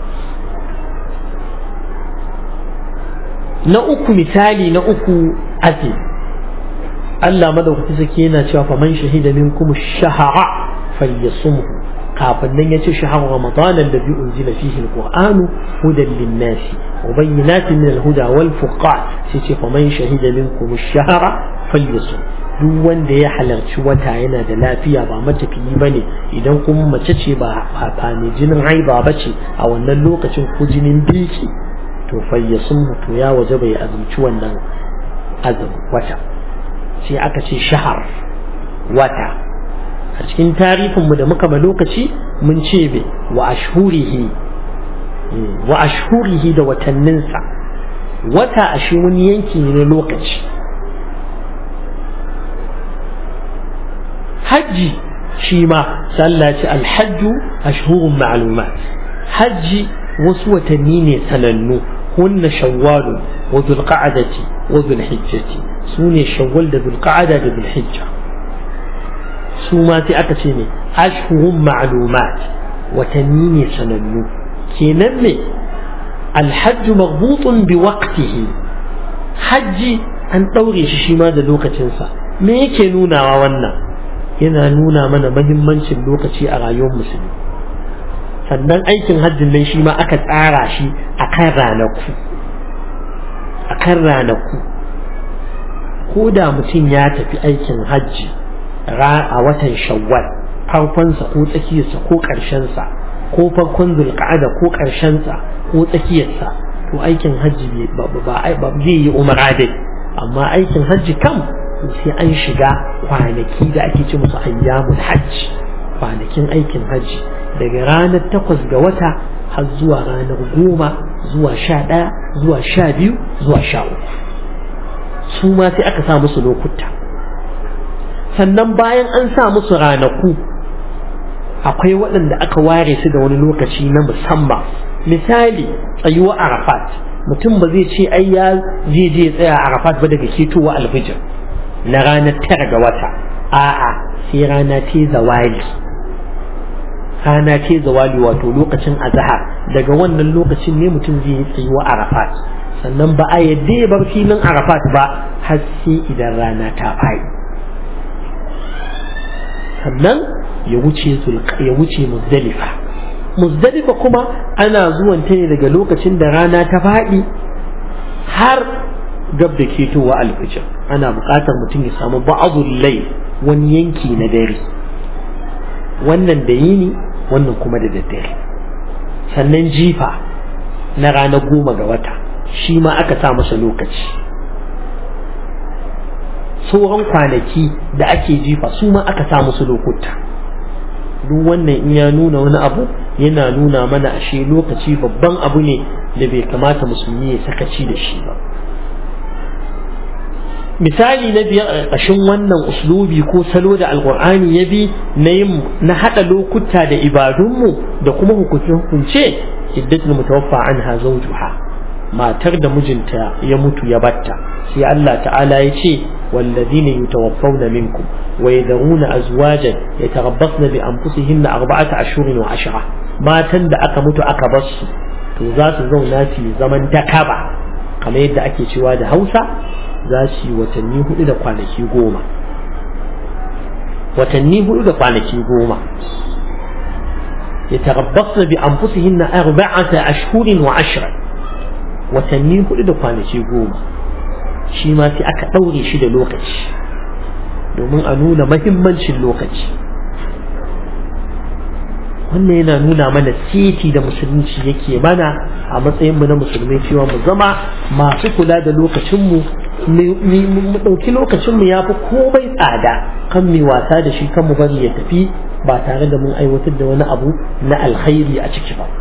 na uku misali na uku ake Allah madaukaki sake yana cewa fa man shahida minkum shahara falyasumhu kafin nan yace shahar ramadan alladhi unzila fihi alquran hudan lin-nas wa bayyinatin min al-huda wal furqan sai ce fa man shahida minkum shahara falyasum duk wanda ya halarci wata yana da lafiya ba matafiyi bane idan kuma mace ce ba ba ne jinin haiba bace a wannan lokacin ko jinin biki to fayyasum to ya waje bai azumci wannan azum wata sai aka ce shahar wata a cikin tarihinmu da muka ba lokaci mun ce be wa ashhurihi wa ashhurihi da watanninsa wata ashe wani yanki ne na lokaci hajji shi ma sallah ce alhajju ashhurun ma'lumat hajji wasu watanni ne sanannu hunna shawwalu wa dhulqa'adati wa dhulhijjati sune shawwal da dhulqa'ada da dhulhijja su ma sai aka ce ne ashhurun ma'lumat watanni ne sanannu kenan ne alhajj maghbutun bi waqtihi hajji an daure shi shi ma da lokacinsa me yake nunawa wannan yana nuna mana mahimmancin lokaci a rayuwar musulmi sannan aikin hajjin nan shi ma aka tsara shi a kan ranaku a kan ranaku ko da mutum ya tafi aikin hajji a watan shawwal farkonsa ko tsakiyarsa ko ƙarshensa ko farkon zulƙa'ada ko ƙarshensa ko tsakiyarsa to aikin hajji ba zai yi umara dai amma aikin hajji kam sai an shiga kwanaki da ake ce musu ayyamul hajji kwanakin aikin hajji daga ranar takwas ga wata har zuwa ranar goma zuwa sha ɗaya zuwa sha biyu zuwa sha uku su ma sai aka sa musu lokuta sannan bayan an sa musu ranaku akwai waɗanda aka ware su da wani lokaci na musamman misali tsayuwa arafat mutum ba zai ce ai ya je je tsaya arafat ba daga ketowa alfijir na ranar tara ga wata a'a sai rana ta zawali rana ce zawali wato lokacin azhar daga wannan lokacin ne mutum zai yi tsayuwa arafat sannan ba a yadda ya bar filin arafat ba har sai idan rana ta faɗi sannan ya wuce ya wuce muzdalifa muzdalifa kuma ana zuwan ta ne daga lokacin da rana ta faɗi har gab da ketowa alfijir ana buƙatar mutum ya samu ba'adul lai wani yanki na dare wannan da yini wannan kuma da daddare sannan jifa na ranar goma ga wata shi ma aka sa masa lokaci sauran kwanaki da ake jifa su ma aka sa musu lokuta duk wannan in ya nuna wani abu yana nuna mana ashe lokaci babban abu ne da bai kamata musulmi ya sakaci da shi ba misali na biyar a ƙarƙashin wannan uslubi ko salo da alƙur'ani ya bi na yin na haɗa lokuta da ibadunmu da kuma hukunce-hukunce iddatul mutawaffa anha zawjuha matar da mijinta ya mutu ya batta sai Allah ta'ala ya ce والذين يتوفون منكم ويذرون أزواجا يتربصن بأنفسهن أربعة أشهر وعشرة ما تند أكا متو أكا بس to za su zauna su zaman takaba kamar yadda ake cewa da hausa za su yi watanni hudu da kwanaki goma watanni hudu da kwanaki goma ya tarabbasna bi anfusihinna arba'ata ashhurin wa ashra watanni hudu da kwanaki goma shi ma sai aka ɗaure shi da lokaci domin a nuna mahimmancin lokaci wannan yana nuna mana seti da musulunci yake mana a matsayinmu na musulmai cewa mu zama masu kula da lokacinmu mu ɗauki lokacinmu ya fi komai tsada kan mai wasa da shi kan mu bari ya tafi ba tare da mun aiwatar da wani abu na alkhairi a ciki ba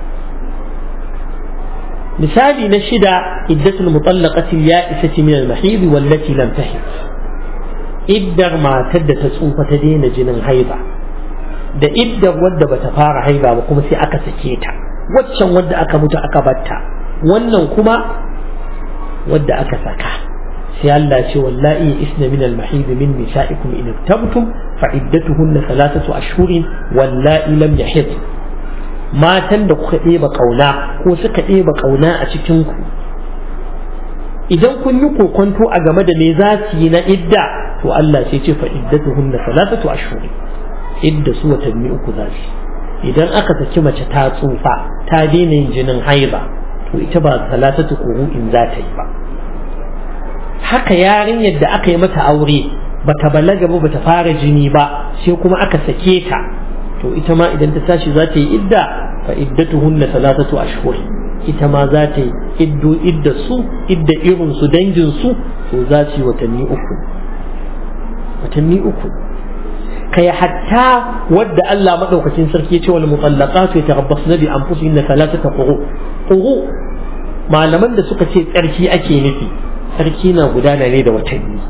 misali na shida iddatul mutallaqati ya'isati min al-mahid wallati lam tahid iddar matar da ta tsufa ta daina jinin haiba da iddar wadda bata fara haiba ba kuma sai aka sake ta waccan wadda aka mutu aka batta wannan kuma wadda aka saka sai Allah ce wallahi isna min al-mahid min nisa'ikum in tabtum fa iddatuhunna thalathatu ashhurin wallahi lam yahid matan da kuka ɗeba ƙauna ko suka ɗeba ƙauna a cikin ku idan kun yi kokonto a game da me za su yi na idda to Allah sai ce fa iddatuhunna thalathatu ashhurin idda su watanni uku za su idan aka saki mace ta tsufa ta daina yin jinin haiba to ita ba salatatu in za ta yi ba haka yarinyar da aka yi mata aure bata balaga ba bata fara jini ba sai kuma aka sake ta to ita ma idan ta tashi za ta yi idda fa iddatuhunna salatatu ashhur ita ma za ta yi iddo idda su idda irin su dangin su to za su yi watanni uku watanni uku kai hatta wadda Allah madaukakin sarki ya ce wal mutallaqatu yatarabbasna bi anfusihinna thalathata quru quru malaman da suka ce tsarki ake nufi tsarki na gudana ne da watanni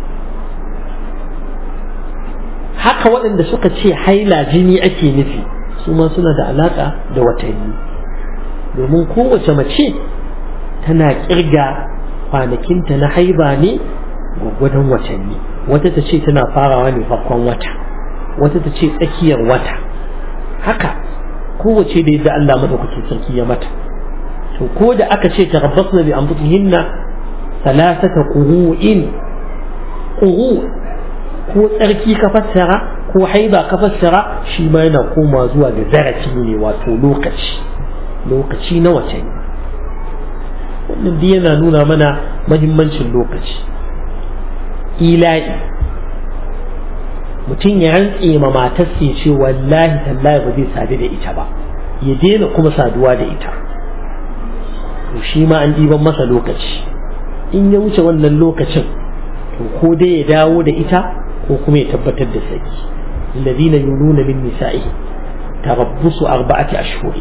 haka waɗanda suka ce haila jini ake nufi su ma suna da alaƙa da watanni domin kowace mace tana ƙirga kwanakinta na haiba ne gwaggwadon watanni wata ta ce tana farawa ne farkon wata wata ta ce tsakiyar wata haka kowace da yadda Allah maɗaukaki sarki ya mata to ko da aka ce tarabbasna bi anfusihinna salasata qurun quru ko tsarki ka fassara ko haiba ka fassara shi ma yana koma zuwa ga zarafi ne wato lokaci lokaci na watanni wannan duk yana nuna mana mahimmancin lokaci ila'i mutum ya rantse ma matarsa ya ce wallahi tallahi ba zai sadu da ita ba ya daina kuma saduwa da ita to shi ma an ɗiban masa lokaci in ya wuce wannan lokacin to ko dai ya dawo da ita ko kuma ya tabbatar da saki alladhina yuluna min nisa'ihi tarabbusu arba'ati ashhur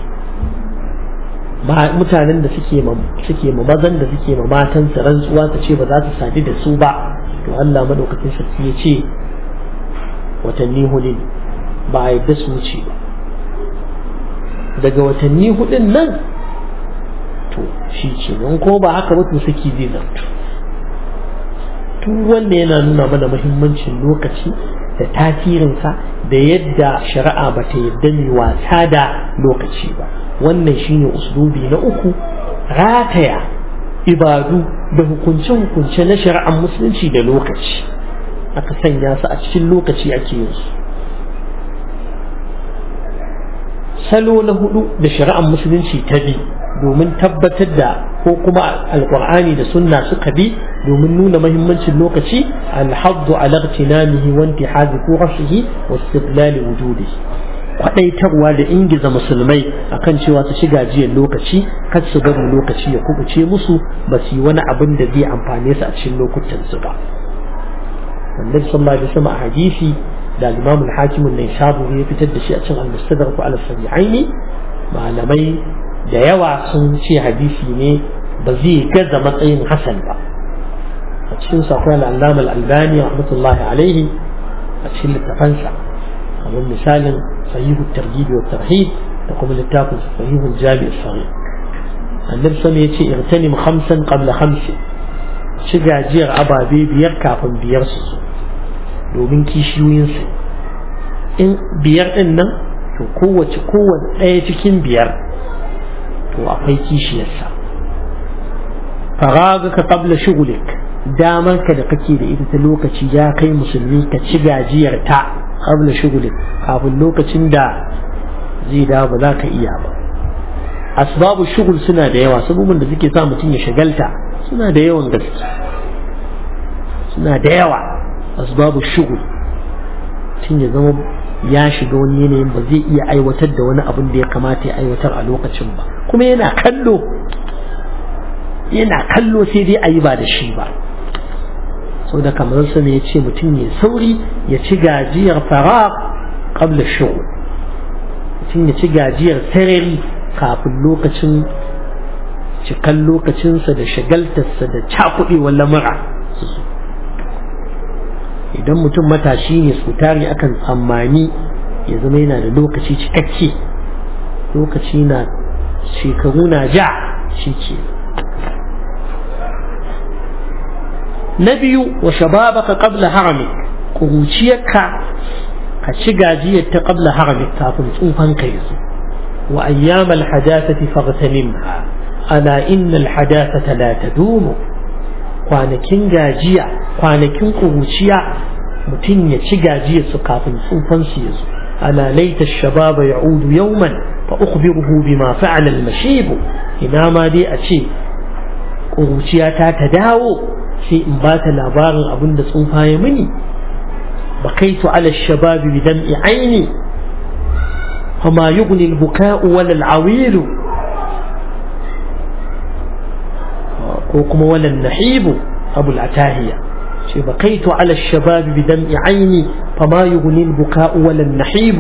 ba mutanen da suke ma suke ma mazan da suke ma matan su rantsuwa ta ce ba za su sadu da su ba to Allah madaukakin sarki ya ce watanni hudu ba a yadda su wuce ba daga watanni hudun nan to shi ce in ko ba haka ba to saki zai zartu duk wanda yana nuna mana muhimmancin lokaci da tasirinsa da yadda shari'a ba ta yadda mai wasa da lokaci ba wannan shine uslubi na uku rataya ibadu da hukunce-hukunce na shari'ar musulunci da lokaci aka sanya su a cikin lokaci ake yin su salo na hudu da shari'ar musulunci ta bi domin tabbatar da ko kuma alkur'ani da sunna suka bi domin nuna mahimmancin lokaci alhaddu ala igtinamihi wa intihazi furashihi wa istidlal wujudihi kwadaitarwa da ingiza musulmai akan cewa su shiga jiyan lokaci kar su bari lokaci ya kubuce musu ba su yi wani abin da zai amfane su a cikin lokutan su ba annabi sallallahu alaihi wasallam a hadisi da al-imam al-hakim an-naisaburi ya fitar da shi a cikin al-mustadrak ala sahihaini malamai da yawa sun ce hadisi ne ba zai gaza matsayin hasan ba a cikin sakon al'allama al'albani rahmatullahi alaihi a cikin littafansa kamar misalin sahihu targibi wa tarhib da kuma littafin sahihu jami sahih annabi sama ya ce irtanim khamsan qabla khamsin ci gajiyar ababe biyar kafin biyar su zo domin kishiyoyinsu in biyar din nan to kowace kowace ɗaya cikin biyar to akwai kishiyarsa faraga ka qabla shugulik damar ka da kake da ita ta lokaci ya kai musulmi ka ci gajiyar ta qabla shugulik kafin lokacin da zai dawo ba za ka iya ba asbabu shugul suna da yawa sabubin da suke sa mutum ya shagalta suna da yawan gaske suna da yawa asbabu shugul mutum ya zama ya shiga wani yanayin ba zai iya aiwatar da wani abin da ya kamata ya aiwatar a lokacin ba kuma yana kallo yana kallo sai dai a yi ba da shi ba sau da kamar sa ne ya ce mutum ya sauri ya ci gajiyar fara qabla shughul mutum ya ci gajiyar sarari kafin lokacin cikan lokacinsa da shagaltarsa da cakuɗewar lamura idan mutum matashi ne su tari akan tsammani ya zama yana da lokaci cikakke lokaci na shekaru na ja shi ke na biyu wa shababaka qabla haramik kuruciyarka ka ci gajiyar ta qabla haramik kafin tsufan ka yazo wa ayyamal hadathati faghtanimha ala innal hadathata la tadumu kwanakin gajiya kwanakin kuruciya mutum ya ci gajiyar su kafin tsufan su yazo ala laita shababa ya'udu yawman fa ukhbiruhu bima fa'ala al-mashib ina ma dai a ce kuruciya ta ta dawo sai in ba ta labarin abin da tsufa ya mini bakaitu ala shababi bi dam'i aini fama yughni al-buka'u wala al-awil ko kuma wala an-nahib abu al-atahiya ce bakaitu ala shababi bi dam'i aini fama yughni al-buka'u wala an-nahib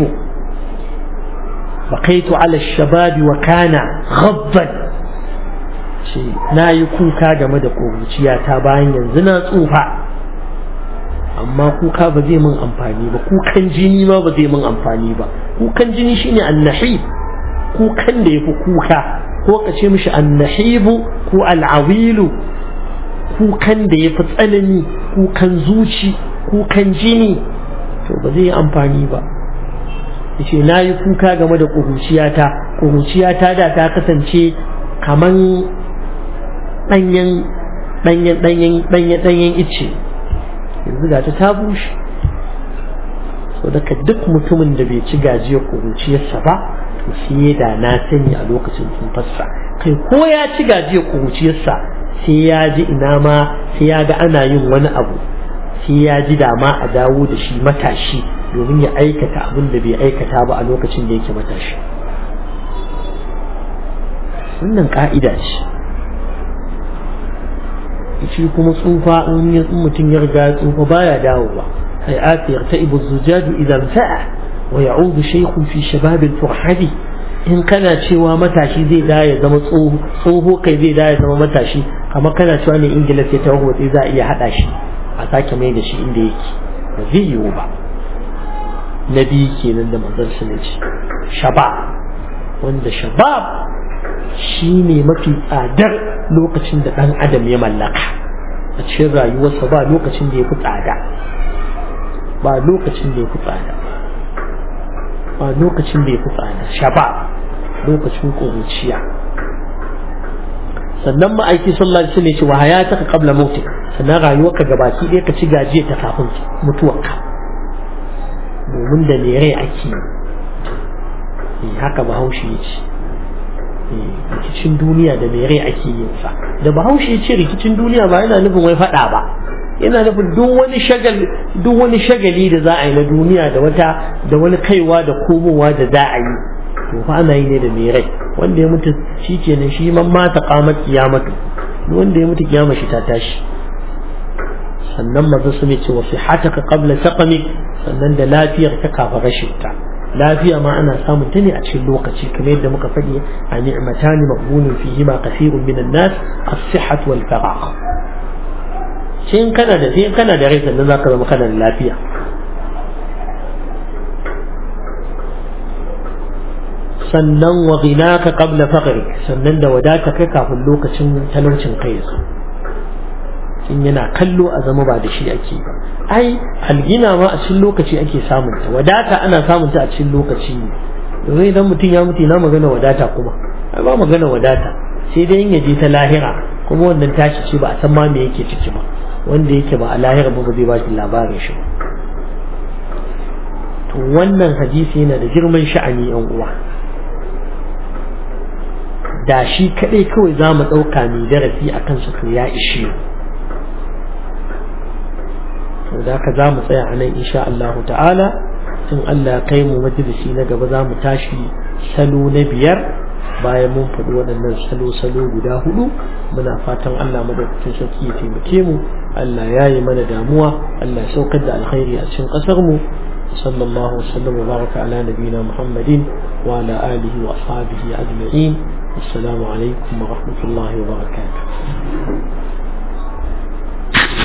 bakaitu ala shababi wa kana ghadban ce na yi kuka game da ƙuruciyata bayan yanzu na tsufa amma kuka ba zai min amfani ba kukan jini ma ba zai min amfani ba kukan jini shine annahi kukan da yafi kuka ko ka ce mishi annahibu ko al'awilu kukan da yafi tsanani kukan zuci kukan jini to ba zai yi amfani ba yace na yi kuka game da ƙuruciyata ƙuruciyata da ta kasance kaman ɗanyen ɗanyen ɗanyen ɗanyen ɗanyen ice yanzu ga ta ta bushe so daga duk mutumin da bai ci gajiyar ƙuruciyarsa ba to shi ya da na sani a lokacin tsufarsa kai ko ya ci gajiyar ƙuruciyarsa sai ya ji ina ma sai ya ga ana yin wani abu sai ya ji dama a dawo da shi matashi domin ya aikata abin da bai aikata ba a lokacin da yake matashi wannan ka'ida ce shi kuma tsufa in mutum ya riga tsufa baya dawowa hay'at yarta'ibu zujaju idan sa'a wa ya'udu shaykhun fi shabab al-furhadi in kana cewa matashi zai da ya zama tsoho kai zai da ya zama matashi kamar kana cewa ne ingila sai ta sai za a iya hada shi a sake mai da shi inda yake ba zai yiwu ba na biyu kenan da manzon su ne ce shabab wanda shabab shi ne mafi tsadar lokacin da ɗan adam ya mallaka a cikin rayuwarsa ba lokacin da ya fi tsada ba lokacin da ya fi tsada ba lokacin da ya fi tsada shaba lokacin ƙuruciya sannan ma'aiki sallallahu alaihi wasallam ce wa hayataka qabla mautik sannan rayuwarka gabaki ɗaya ka ci gajiya ta kafin mutuwarka domin da ne rai ake yi haka bahaushe ya ce rikicin duniya da mai rai ake yin sa da bahaushe ce rikicin duniya ba yana nufin wai fada ba yana nufin duk wani shagal duk wani shagali da za a yi na duniya da wata da wani kaiwa da komowa da za a yi to fa ana yi ne da mai rai wanda ya mutu shi kenan shi man mata kamar kiyamatu wanda ya mutu kiyama shi ta tashi sannan maza su ne ce wasu hataka qabla taqami sannan da lafiyar ta kafa rashin ta lafiya ma ana samun ta ne a cikin lokaci kamar yadda muka faɗi a ni'matani maqbulun fihi ma kathirun minan nas as-sihhat wal faragh sai in kana da sai in kana da rai sannan zaka zama kana da lafiya sannan wa ghinaka qabla faqrik sannan da wadata kai kafin lokacin talaucin kai su in yana kallo a zama ba da shi ake ba ai algina ma a cikin lokaci ake samun ta wadata ana samun ta a cikin lokaci ne domin idan mutum ya mutu na magana wadata kuma ai ba magana wadata sai dai in ya je ta lahira kuma wannan tashi ce ba a san ma me yake ciki ba wanda yake ba a lahira ba ba zai ba shi labarin shi ba to wannan hadisi yana da girman sha'ani yan uwa da shi kadai kawai za mu ɗauka mai darasi a kansa to ya ishe mu da haka za mu tsaya a nan insha Allah ta'ala in Allah kai mu majalisi na gaba za mu tashi salo na biyar bayan mun faɗi waɗannan salo-salo guda hudu muna fatan Allah madaukakin sarki ya taimake mu Allah ya yi mana damuwa Allah ya saukar da alkhairi a cikin ƙasar mu صلى الله وسلم وبارك على نبينا محمد وعلى آله وأصحابه أجمعين السلام عليكم ورحمة الله وبركاته